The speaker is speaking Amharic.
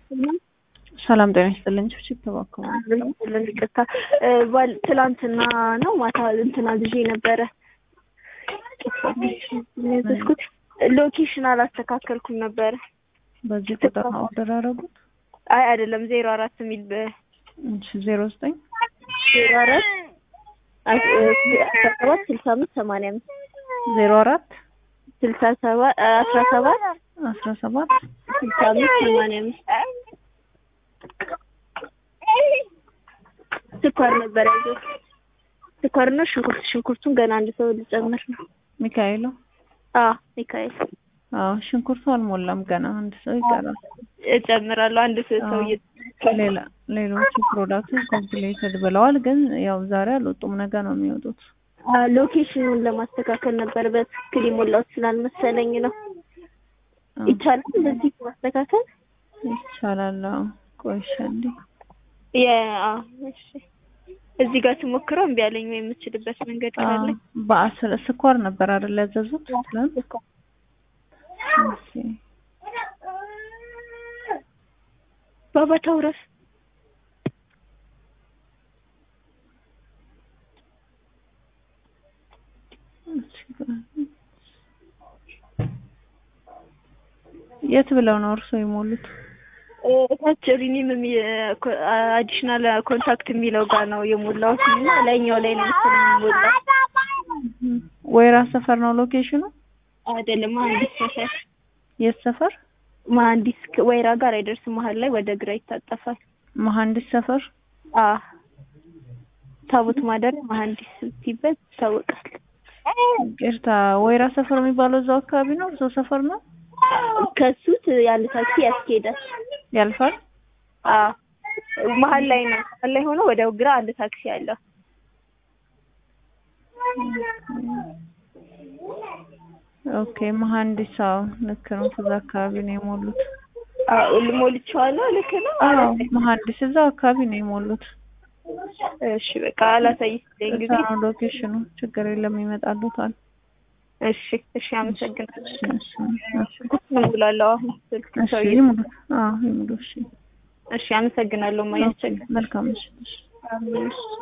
ሰላም ጤና ይስጥልኝ። ችብችብ ተባከሙ ይቅርታ ባል ትላንትና ነው ማታ እንትና ልጄ ነበረ ያዘዝኩት ሎኬሽን አላስተካከልኩም ነበረ። በዚህ ቁጥር ነው ኦርደር ያደረጉት? አይ አይደለም ዜሮ አራት የሚል እሺ ዜሮ ዘጠኝ ዜሮ አራት አስራ ሰባት ስልሳ አምስት ሰማንያ አምስት ዜሮ አራት ስልሳ ሰባት አስራ ሰባት አስራ ሰባት ስልሳ አምስት ሰማንያ አምስት ስኳር ነበር ያዘው ስኳርና ሽንኩርት ሽንኩርቱን ገና አንድ ሰው ልጨምር ነው። ሚካኤሉ አዎ ሚካኤል አዎ ሽንኩርቱ አልሞላም ገና አንድ ሰው ይቀራል። እጨምራለሁ አንድ ሰው ሰው ሌላ ሌሎቹ ፕሮዳክቶች ኮምፕሌትድ ብለዋል፣ ግን ያው ዛሬ አልወጡም፣ ነገ ነው የሚወጡት። ሎኬሽኑን ለማስተካከል ነበር በትክክል የሞላሁት ስላልመሰለኝ ነው። ይቻላል እንደዚህ ማስተካከል ይቻላል። አዎ ቆይሻ እንዴ እሺ እዚህ ጋር ስሞክረው እምቢ አለኝ ወይ የምችልበት መንገድ ካለ በአስር ስኳር ነበር አይደል ያዘዙት ትላንት? እሺ ባባ ታውረስ የት ብለው ነው እርሶ የሞሉት? እታች ሪኒም አዲሽናል ኮንታክት የሚለው ጋር ነው የሞላሁት እና ላይኛው ላይ ነው መሰለኝ የሞላው። ወይራ ሰፈር ነው ሎኬሽኑ? አይደለም መሀንዲስ ሰፈር። የት ሰፈር? መሀንዲስ ወይራ ጋር አይደርስም፣ መሀል ላይ ወደ ግራ ይታጠፋል። መሀንዲስ ሰፈር? አዎ ታቦት ማደሪያ መሀንዲስ ሲበት ይታወቃል። ይቅርታ፣ ወይራ ሰፈር የሚባለው እዛው አካባቢ ነው? እዛው ሰፈር ነው? ከሱት ያለ ታክሲ ያስኬዳል። ያልፋል? አዎ መሀል ላይ ነው። መሀል ላይ ሆኖ ወደ ግራ አንድ ታክሲ አለው። ኦኬ መሀንዲስ አዎ ልክ ነው። ከዛ አካባቢ ነው የሞሉት። አዎ ሞልቼዋለሁ። ልክ ነው። አዎ መሀንዲስ እዛው አካባቢ ነው የሞሉት። እሺ በቃ አላሳይሽኝ ጊዜ እዛ ነው ሎኬሽኑ። ችግር የለም ይመጣሉታል። እሺ እሺ፣ አመሰግናለሁ። እሺ እሺ እሙላለሁ አሁን ስልክ እሺ ሰውዬ። ይሙሉ። አዎ ይሙሉ። እሺ እሺ፣ አመሰግናለሁ። ማያስቸግር መልካም እሺ እሺ አሜን።